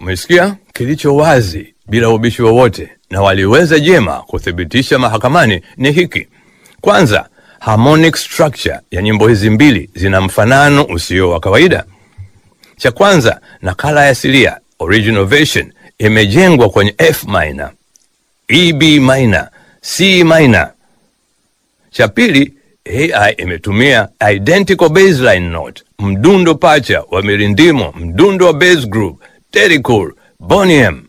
Umesikia? Kilicho wazi bila ubishi wowote na waliweza jema kuthibitisha mahakamani ni hiki. Kwanza, harmonic structure ya nyimbo hizi mbili zina mfanano usio wa kawaida. Cha kwanza, nakala ya asilia original version imejengwa kwenye F minor, E B minor, C minor. Cha pili, AI imetumia identical baseline note, mdundo pacha wa mirindimo, mdundo wa bass group, Terry Cole, Boney M.